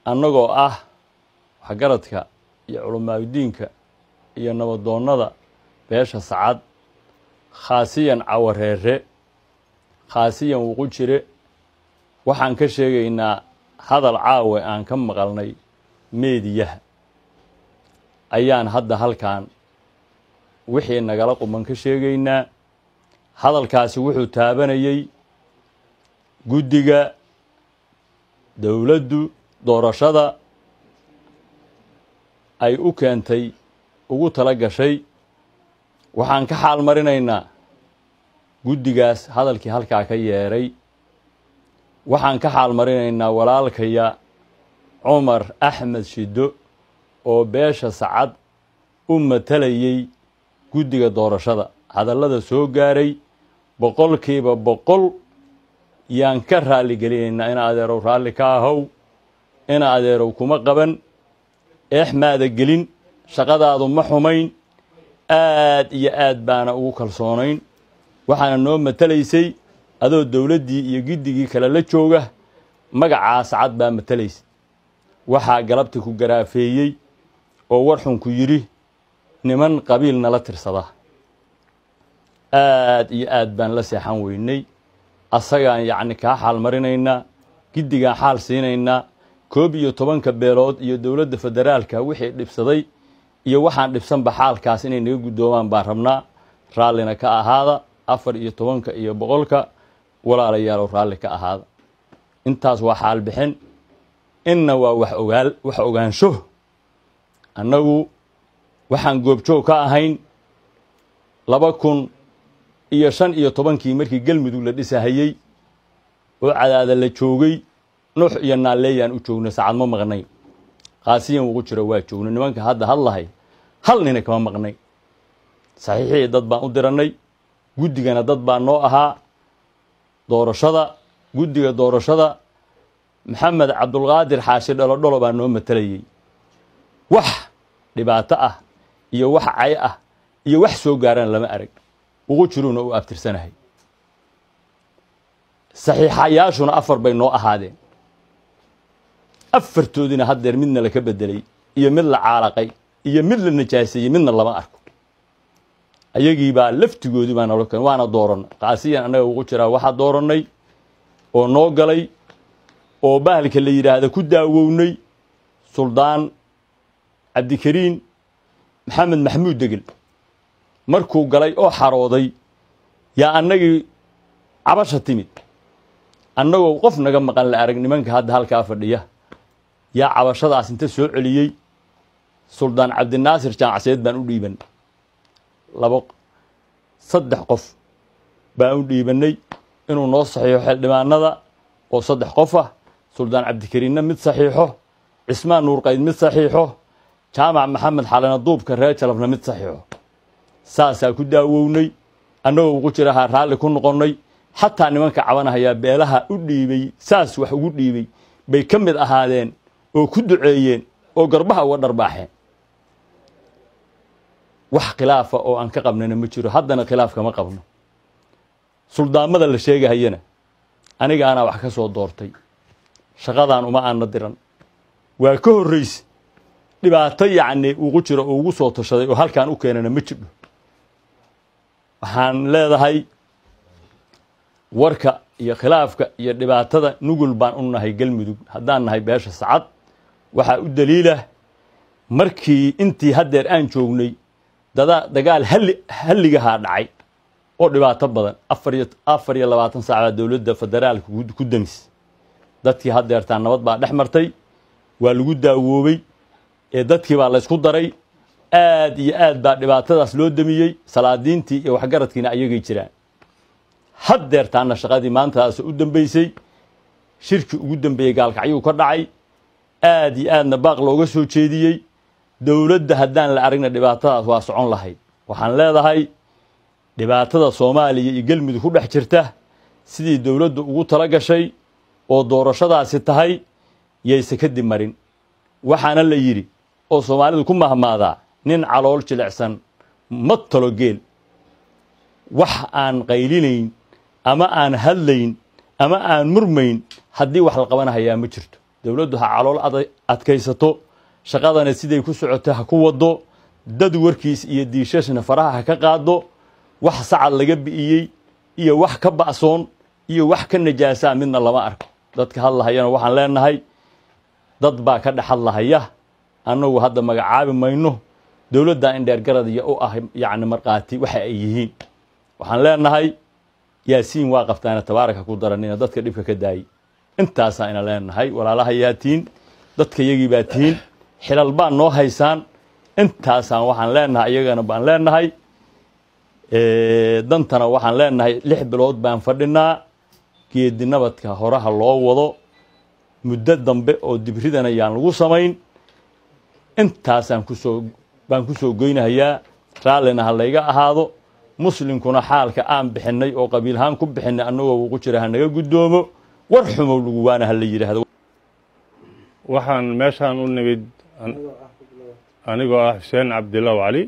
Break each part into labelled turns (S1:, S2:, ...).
S1: annagoo ah waxgaradka iyo culamaadudiinka iyo nabadoonnada beesha sacad khaasiyan cawareere khaasiyan wuqujire waxaan ka sheegaynaa hadal caawe aan ka maqalnay meediyaha ayaan hadda halkan wixii nagala quman ka sheegaynaa hadalkaasi wuxuu taabanayey guddiga dowladdu doorashada ay u keentay ugu tala gashay waxaan ka xaal marinaynaa guddigaas hadalkii halkaa ka yeedhay waxaan ka xaal marinaynaa walaalkaya cumar axmed shiddo oo beesha sacad u matalayey guddiga doorashada hadallada soo gaaray boqolkiiba boqol yaan ka raalli gelinaynaa ina adeerow raalli ka ahow ina adeerow kuma qaban eex maada gelin shaqadaadu ma xumayn aad iyo aad baana ugu kalsoonayn waxaana noo matalaysay adoo dowladdii iyo giddigii kale la jooga magacaa sacad baa matalaysa waxaa galabta ku garaafeeyey oo warxunku yidhi niman qabiil nala tirsada aad iyo aad baan la seexan weynay asagaan yacni kaa xaal marinaynaa giddigaan xaal siinaynaa koob iyo tobanka beelood iyo dowladda federaalka wixii dhibsaday iyo waxaan dhibsanba xaalkaas inay naga guddoomaan baan rabnaa raallina ka ahaada afar iyo tobanka iyo boqolka walaalayaalow raalli ka ahaada intaas waa xaal bixin inna waa wax ogaal wax ogaansho annagu waxaan goobjoog ka ahayn laba kun iyo shan iyo tobankii markii galmudug la dhisahayey oo cadaada la joogay nuux iyo naalleeyaan u joogna saacad ma maqnay qaasiyan ugu jiro waa joogna nimanka hadda hadlahay hal nina kama maqnay saxiixii dad baan u dirannay guddigana dad baa noo ahaa doorashada guddiga doorashada maxamed cabdulqaadir xaashi dholodholo baa noo matalayey wax dhibaato ah iyo wax cay ah iyo wax soo gaarana lama arag ugu jiruuna u abtirsanahay saxiixayaashuna afar bay noo ahaadeen afartoodina haddeer midna laka bedelay iyo mid la caalaqay iyo mid la najaaseeyey midna lama arko ayagii baa laftigoodii baa nalo keen waana doorannay qaasiyan annaga ugu jiraa waxaa doorannay oo noo galay oo bahalka la yidhaahda ku daawownay suldaan cabdikariin maxamed maxamuud degel markuu galay oo xarooday yaa annagii cabasha timid annagoo qof naga maqan la arag nimanka hadda halkaa fadhiya yaa cabashadaas inta soo celiyey suldaan cabdinaasir jaamacseed baan u dhiiban labo saddex qof baan u dhiibannay inuu noo saxiixo xildhibaanada oo saddex qof ah suldaan cabdikariinna mid saxiixo cismaan nuurqayd mid saxiixo jaamac maxamed xalana duubka reer jalabna mid saxiixo saasaa ku daawownay annagoo ugu jirahaa raalli ku noqonnay xataa nimanka cabanahayaa beelaha u dhiibay saas wax ugu dhiibay bay ka mid ahaadeen oo ku duceeyeen oo garbaha uga dharbaaxeen wax khilaafa oo aan ka qabnana ma jiro haddana khilaaf kama qabno suldaamada la sheegahayana aniga anaa wax ka soo doortay shaqadaan uma aana diran waa ka horrayse dhibaato yacni ugu jiro oo ugu soo tashaday oo halkaan u keenana ma jidho waxaan leedahay warka iyo khilaafka iyo dhibaatada nugul baan u nahay galmudug haddaan nahay beesha sacad waxaa u daliilah markii intii haddeer aan joognay dada dagaal halli halligahaa dhacay oo dhibaato badan afar iyo afar iyo labaatan saacbaa dowladda federaalka ku damis dadkii haddeertaa nabad baa dhex martay waa lagu daawoobay ee dadkii baa laysku daray aad iyo aad baa dhibaatadaas loo damiyey salaadiintii iyo waxgaradkiina ayagay jiraan haddeertaana shaqadii maantaas u dambeysay shirkii ugu dambeeyey gaalkacyuu ka dhacay aad iyo aadna baaq looga soo jeediyey dowladda haddaan la aragna dhibaatadaas waa socon lahayd waxaan leedahay dhibaatada soomaaliya iyo galmudug ku dhex jirta sidii dowladdu ugu tala gashay oo doorashadaasi tahay yayse kadib marin waxaana la yidhi oo soomaalidu ku mahmaadaa nin calool jilicsan ma talo geel wax aan qaylinayn ama aan hadlayn ama aan murmayn haddii wax la qabanahayaa ma jirto dowladdu ha calool adkaysato shaqadana siday ku socoto ha ku wado dad warkiis iyo diishashna faraha ha ka qaado wax sacad laga bi'iyey iyo wax ka ba'soon iyo wax ka najaasaa midna lama arko dadka hadlahayana waxaan leenahay dad baa ka dhex hadlahaya annagu hadda magacaabi mayno dowladda indheergarad iyo u ah yacni markhaati waxa ay yihiin waxaan leenahay yaasiin waa qabtaana tabaaraka ku daranina dadka dhibka ka daayey intaasaa ina leenahay walaalaha yaa tihiin dadka yagii baa tihiin xilal baan noo haysaan intaasaan waxaan leenahay iyagana baan leenahay dantana waxaan leenahay lix bilood baan fadhinaa geedi nabadka horaha loo wado muddo dambe oo dibridan ayaan lagu samayn intaasaan kusoo baan kusoo goynahayaa raallina ha layga ahaado muslimkuna xaalka aan bixinay oo qabiilhaan ku bixinay annagoo ugu jira ha naga guddoomo war xumow lagu waana ha la yidhaahdo
S2: waxaan meeshaan u nimid anigoo ah xuseen cabdillaw cali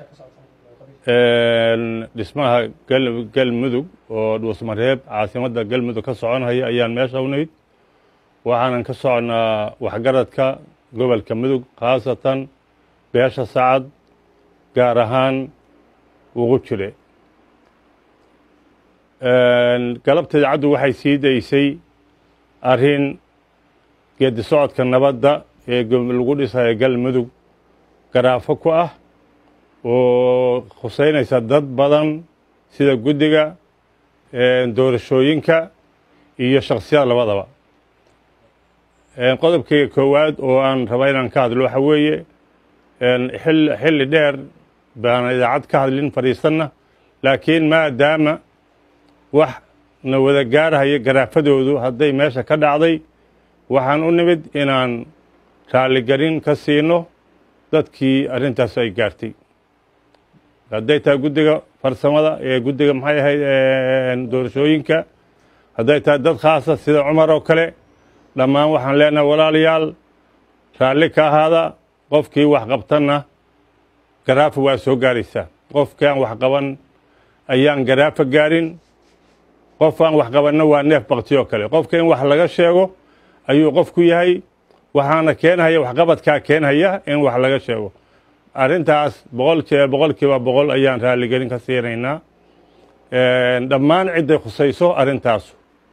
S2: dhismaha galmudug oo dhuusmareeb caasimadda galmudug ka soconhaya ayaan meesha u nimid waxaanan ka soconaa waxgaradka gobolka mudug khaasatan beesha sacad gaar ahaan ugu jire galabta idaacaddu waxay sii daysay arrin geedi socodka nabadda ee lagu dhisayo galmudug garaafo ku ah oo khuseynaysa dad badan sida guddiga doorashooyinka iyo shakhsiyad labadaba qodobkayga koowaad oo aan raba inaan ka hadlo waxa weeye xilli dheer baana idaacad ka hadlin fadhiisanna laakiin maadaama wax na wada gaarhaya garaafadoodu hadday meesha ka dhacday waxaan u nimid inaan raalligelin ka siino dadkii arrintaas ay gaartay hadday tahay guddiga farsamada ee guddiga maxay ahayd doorashooyinka hadday tahay dad khaasa sida cumar oo kale dhammaan waxaan leenahay walaalayaal raalli ka ahaada qofkii wax qabtanna garaafa waa soo gaaraysaa qofkaan wax qaban ayaan garaafa gaarin qof aan wax qabanna waa neef bakti oo kale qofka in wax laga sheego ayuu qofku yahay waxaana keenhaya waxqabadkaa keenhaya in wax laga sheego arrintaas boqol jee boqolkiiba boqol ayaan raalligelin ka siinaynaa dhammaan cidday khusayso arrintaasu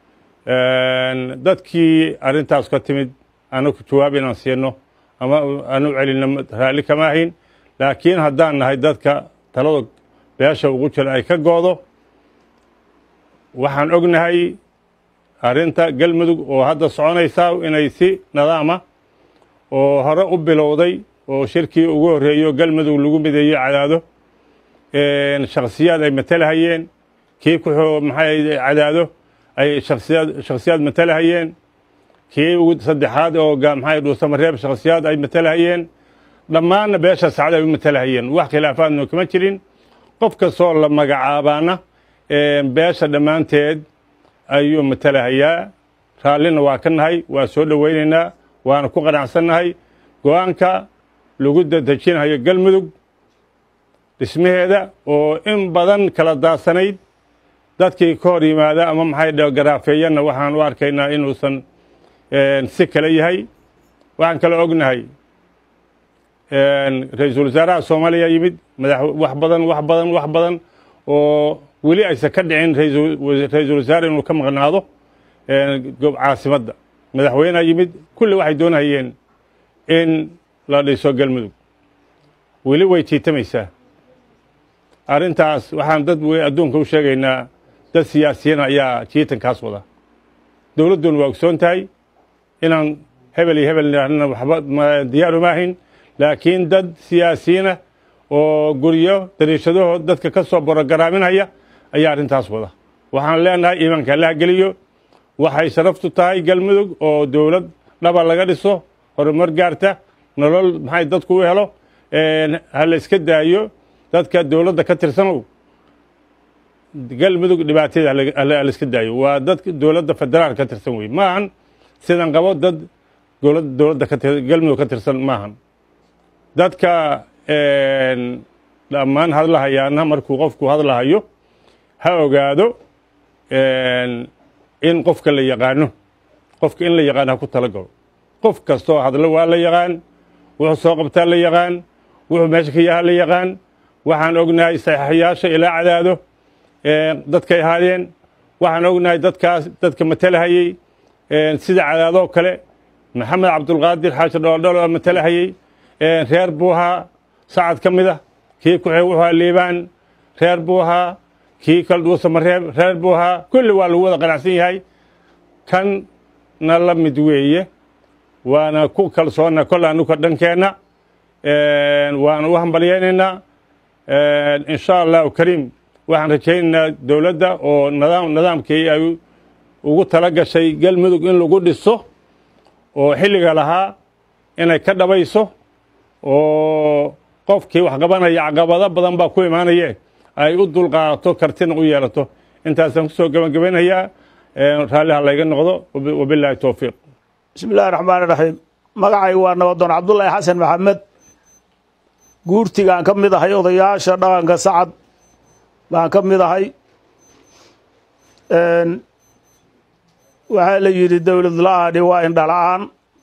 S2: dadkii arrintaas ka timid anagu jawaab inaan siino ama aanu celino raalli kama ahayn laakiin haddaan nahay dadka talada beesha ugu jira ay ka goodo waxaan ognahay arrinta galmudug oo hadda soconaysaa inay si nadaama oo hore u bilowday oo shirkii ugu horreeyo galmudug lagu mideeyo cadaado shakhsiyaad ay matalahayeen kii ku maxay cadaado ay shakhsiyaad shakhsiyaad matalahayeen kii ugu saddexaad oo maxay dhuusamareeb shakhsiyaad ay matalahayeen dhammaanna beesha sacda ay u matalahayeen wax khilaafaadna kama jirin qof kastoo la magacaabaana beesha dhammaanteed ayuu matalahayaa raallina waa ka nahay waa soo dhowaynaynaa waana ku qanacsannahay go-aanka lagu dadejinayo galmudug dhismaheeda oo in badan kala daadsanayd dadkii ka hor yimaada ama maxay dhe garaafeeyanna waxaan u arkaynaa inuusan si kale yahay waxaan kale ognahay ra-iisul wasaaraha soomaaliya yimid madax wax badan wax badan wax badan oo weli aysan ka dhicin ra-iisul wasaare inuu ka maqnaado caasimadda madaxweynea yimid kulli waxay doonayeen in la dhiso galmudug weli way jiitamaysaa arrintaas waxaan dad adduunka u sheegaynaa dad siyaasiyiin ayaa jiitankaas wada dowladduna waa ogsoon tahay inaan hebel iyo hebel nidhahnana waxba diyaaru maahayn laakiin dad siyaasiyiina oo guryo dariishadahood dadka ka soo borogaraminaya ayaa arrintaas wada waxaan leenahay iimaanka allaha geliyo waxay sharaftu tahay galmudug oo dowlad dhaba laga dhiso horumar gaarta nolol maxay dadku u helo ha la iska daayo dadka dowladda ka tirsanow galmudug dhibaatada la iska daayo waa dad dowladda federaal ka tirsan wey maahan sidan qabo dad dowladda galmudug ka tirsan maahan dadka dhammaan hadlahayaana markuu qofku hadlahayo ha ogaado in qofka la yaqaano qofka in la yaqaano ha ku tala galo qof kastoo hadlo waa la yaqaan wuxuu soo qabtaa la yaqaan wuxuu meesha ka yahaa la yaqaan waxaan ognahay saxiixayaasha ilaa cadaado dadkay ahaadeen waxaan ognahay dadkaas dadka matalahayey sida cadaadoo kale maxamed cabdulqaadir xaashi dholdholo oo matalahayey reer buu ahaa sacad ka mid ah kii ku xig wuxuu ahaa liibaan reer buu ahaa kii kala dhuusamareeb reer buu ahaa kulli waa lagu wada qanacsan yahay kanna la mid weeye waana ku kalsoonna kol anuka dhankeenna waana u hambalyaynaynaa in sha allahu kariim waxaan rajaynaynaa dowladda oo nidaam nidaamkii ay ugu tala gashay galmudug in lagu dhiso oo xilliga lahaa inay ka dhabayso oo qofkii wax qabanaya caqabado badan baa ku imaanaye ay u dulqaadato kartina u yeelato intaasaan kusoo gebagabaynayaa raalliha layga noqdo wabilaahi towfiiq
S3: bismi illahi raxmaan iraxiim magacaygu waa nabadoon cabdullaahi xasan maxamed guurtigaan ka mid ahay odayaasha dhaqanka sacad baan ka mid ahay waxaa la yidhi dowlad la-aani waa indhala-aan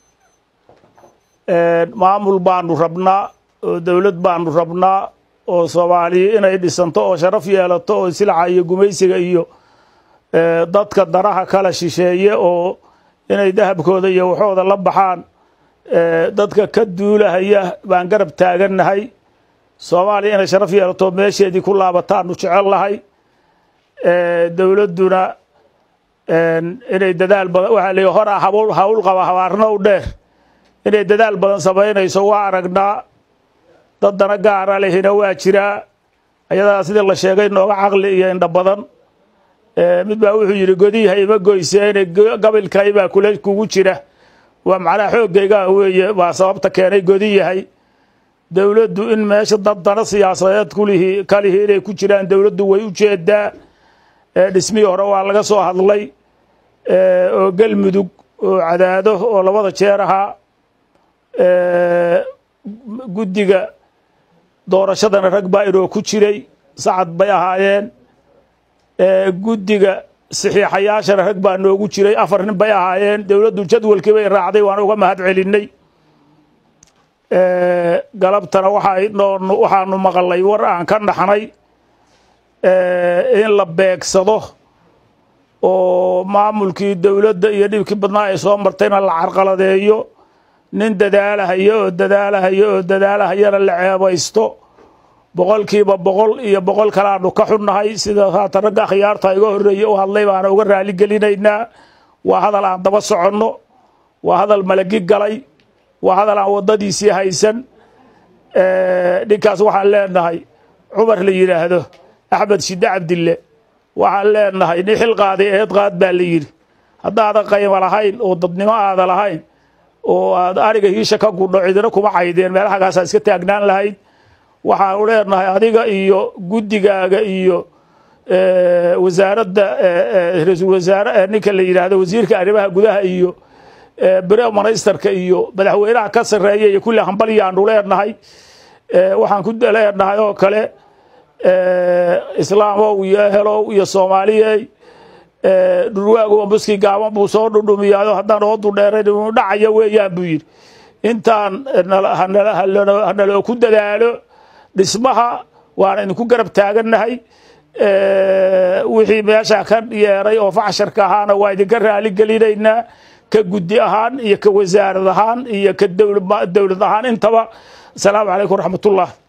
S3: maamul baanu rabnaa oo dowlad baanu rabnaa oo soomaaliya inay dhisanto oo sharaf yeelato oo silaca iyo gumaysiga iyo dadka daraha kala shisheeye oo inay dahabkooda iyo waxooda la baxaan dadka ka duulahaya baan garab taagannahay soomaaliya inay sharaf yeelato meesheedii ku laabataanu jecel lahay dowladduna inay dadaal badan waxaa la hora hawl hawl qaba habaarna u dheer inay dadaal badan samaynayso waa aragnaa dad dana gaara lehina waa jiraa ayadaa sidii la sheegay nooga caqli iyo indha badan mid baa wuxuu yidhi godiyaha ima goyseene gabilkay baa kula kugu jira waa macnaha xooggayga weeye baa sababta keenay godi yahay dowladdu in meesha dad dana siyaasadeed kulihi kalihi inay ku jiraan dowladdu way u jeedaa dhismihii hore waa laga soo hadlay oo galmudug oo cadaado oo labada jeer ahaa guddiga doorashadana rag baa inoo ku jiray sacad bay ahaayeen guddiga saxiixayaashana rag baa noogu jiray afar nin bay ahaayeen dowladdu jadwalkii bay raacday waan uga mahad celinay galabtana waxaanu maqalay war aan ka naxnay in la beegsado oo maamulkii dowladda iyo dhibkii badnaa ay soo martayna la carqaladeeyo nin dadaalahayo oo dadaalahayo oo dadaalahayana la ceebaysto boqolkiiba boqol iyo boqol kaleaanu ka xunnahay sida haatan ragga akhyaarta iga horreeye u hadlay baana uga raali gelinaynaa waa hadal aan daba soconno waa hadal malagi galay waa hadal aan waddadiisii haysan ninkaas waxaan leenahay cumar la yidhaahdo axmed shidde cabdille waxaan leenahay nin xil qaaday eed qaad baa la yidhi haddaadan qaymo lahayn oo dadnimo aada lahayn oo aad ariga hiisha ka gudho cidina kuma caydeen meelahagaasaa iska taagnaan lahayd waxaanu leenahay adiga iyo guddigaaga iyo wasaaradda ra-iisul wasaare ninka la yidhaahdo wasiirka arrimaha gudaha iyo bere ministarka iyo madaxweynaha ka sarreeya iyo kulli hambalyaanu leenahay waxaan ku leenahay oo kale islaamow iyo ehelow iyo soomaaliyey dhurwaagu ambuskii gaaban buu soo dhudhumiyaayo haddaan oodu dheerayn inu dhacaya weeyaan buu yidhi intaan hanaloo ku dadaalo dhismaha waana idinku garab taagannahay wixii meesha ka yeeray oo facsharka ahaana waa idinka raali gelinaynaa ka guddi ahaan iyo ka wasaarad ahaan iyo ka dowlad ahaan intaba asalaamu calaykum waraxmatullah